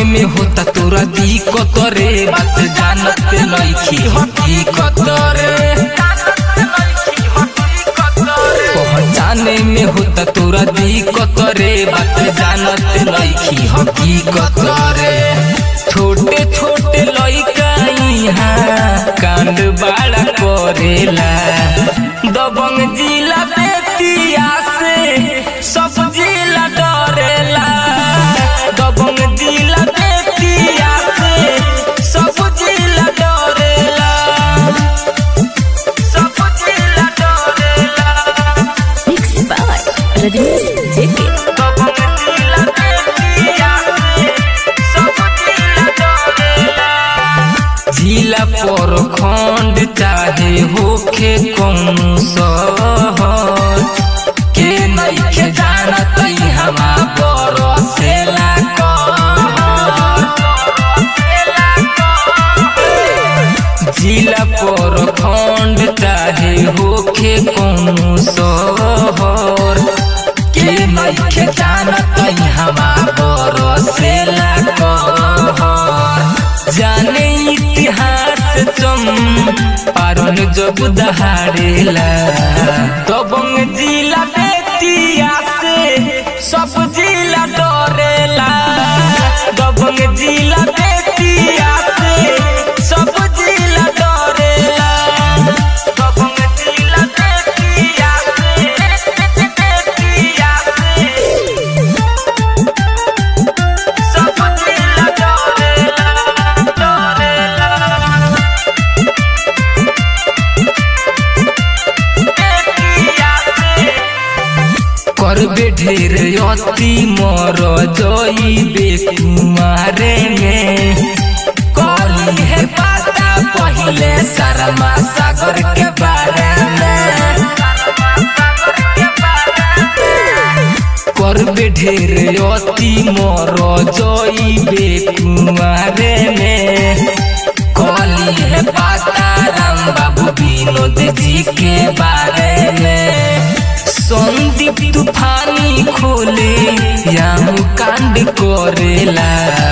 में होता तोरा दिक्कत रे बात जानत नइखी हकीकत रे पहचाने में होता तोरा दिक्कत रे बात जानत नइखी हकीकत रे छोटे छोटे लइका यहाँ कांड बाड़ा करेला दबंग जिला बेतिया से सब जिला डरेला दबंग जिला बेतिया से सब जिला डरेला सब जिला डरेला Mixed by Rajnish JK. दबंग जिला बेतिया से सब जिला डरेला जिला पर खंड चाहे होखे कौन शहर के नइखे जानत हमा बरसेला कहर। जिला पर खंड चाहे होखे कौन शहर के नइखे जानत हमा बरसेला कहर। जाने इतिहास चम पारन जब दहाड़ेला दबंग जिला बेतिया से सब जिला डरेला दबंग जिला बेतिया से सब जिला डरेला दबंग जिला बेतिया से बेतिया से सब जिला डरेला डरेला करबे ढेर अति मर जइबे कुमारे में कली है पता पहिले शर्मा सागर के बारे में करबे ढेर अति मर जइबे कुमारे में कली है पता राम बाबू विनोद जी के बारे में संदीप तूफानी खोले याम कांड करेला